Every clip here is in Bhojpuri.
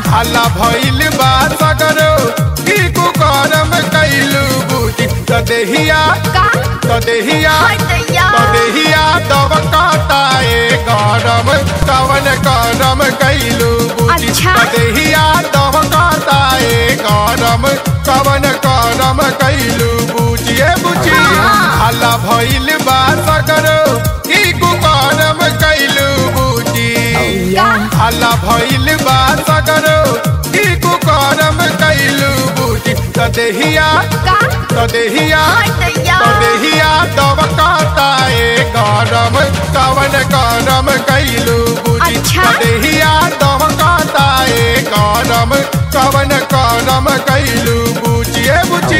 हल्ला भइल बा सगरो की कुकरम कैलू बूटी त देहिया का त देहिया हटैया त देहिया दब कताए गरम कवन करम कैलू बूटी अच्छा। त देहिया दब कताए गरम कवन करम कैलू बूटी ए बूटी हाँ। हल्ला भइल बा सगरो की कुकरम कैलू बूटी का हल्ला भइल बा सगरो की कुकरम कैलू बूटी त देहिया का त देहिया हटैया त देहिया दब कताए गरम कवन करम कैलू बूटी अच्छा। त देहिया दब कताए गरम कवन करम कैलू बूटी ए बूटी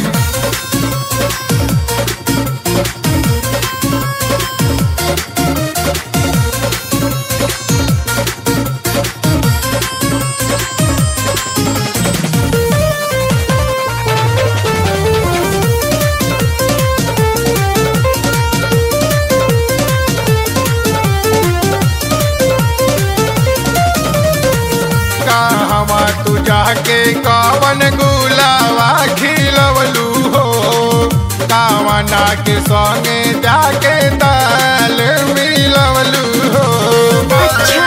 कहवा तू जाके कवन गुलावा खिलवलू हो कावना के संगे जाके दाल मिलवलू हो अच्छा।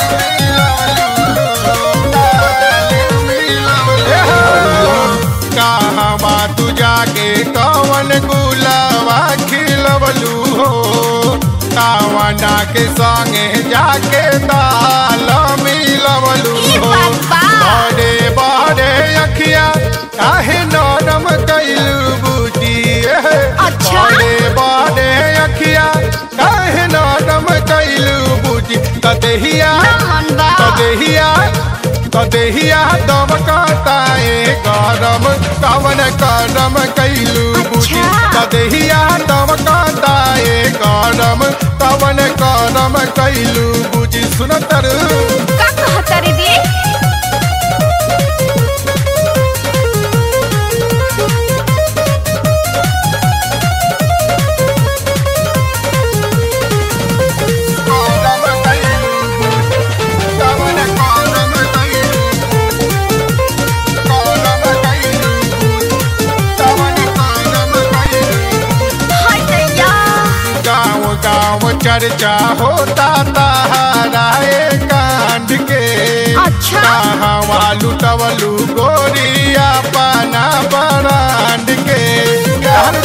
कहवा तू जाके कवन गुलावा खिलवलू हो कावना के संगे जाके दाल मिलवलू ई हो बात बा। बड़े बड़े अखिया काहे नरम कैलू बूटी अच्छा। बड़े बड़े अखिया काहे नरम कैलू बूटी कदेहिया नमन बा कदेहिया कदेहिया दम कताए गरम कवन करम कैलू बूटी अच्छा। कदेहिया दम कताए गरम कवन करम कैलू बूटी सुनतर का कहता रे बे हटैया गाँव गाँव चर्चा होता तहाराए कांड के अच्छा। कहवा लुटवलू गोरिया पाना बरांड के हर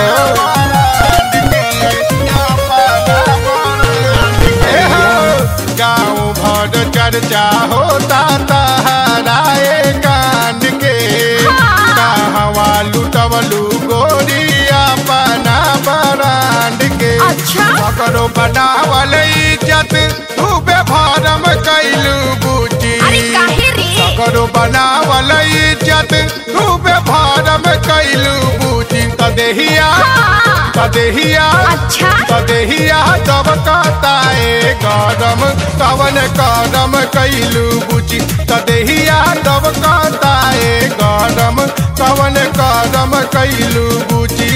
गाँव भर चर्चा होता तहाराए कांड के हाँ। कहवा लुटवलू गोरिया पाना बरांड के अच्छा करो बनावल इज्जत तू बेभरम कैलू बूटी अरे काहे रे करो बनावल इज्जत तू बेभरम कैलू बूटी कदेहिया हाँ कदेहिया अच्छा कदेहिया दब कताए गरम कवन करम कैलू बूटी कदेहिया दब कताए गरम कवन करम कैलू बूटी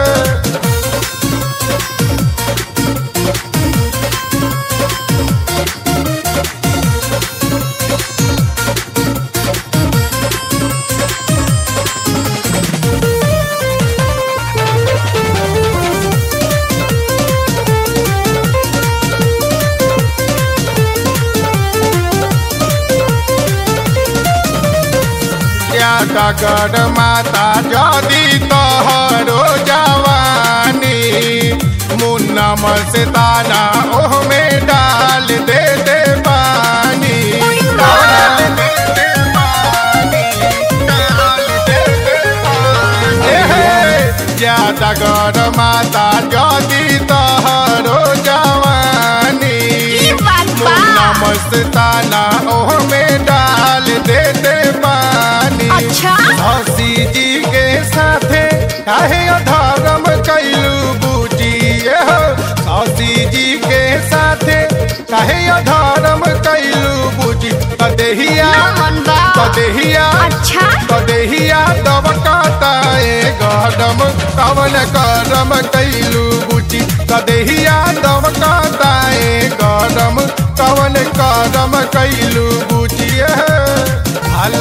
डगर माता जदी तोहरो जवानी मुन्नम से दाना ओह में डाल दे दे पानी डाल दे दे पानी, डाल दे दे पानी। एहे, ज्यादा गर माता जदी तोहरो जवानी ई बात बा मुन्ना मस्ताना ओह में डाल दे दे पानी अच्छा हसी जी के साथे काहे अधर्म कैलू बूटी हसी जी के साथे काहे अधर्म कैलू बूटी कदेहिया नमन बा कदेहिया अच्छा कदेहिया दबकाताए गरम कवन करम कैलू बूटी कदेहिया दबकाताए गरम कवन करम कैलू बूटी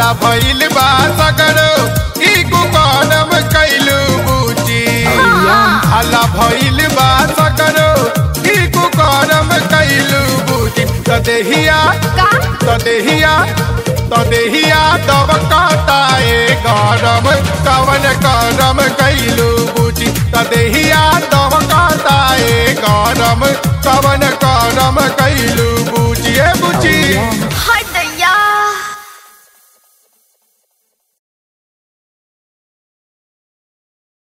हला भइल बा सगरो ई कुकरम कैलू बूची हला भइल बा सगरो ई कुकरम कैलू बूची त देहिया का त देहिया त देहिया दब कताए गरम कवन करम कैलू बूची त देहिया दब कताए गरम कवन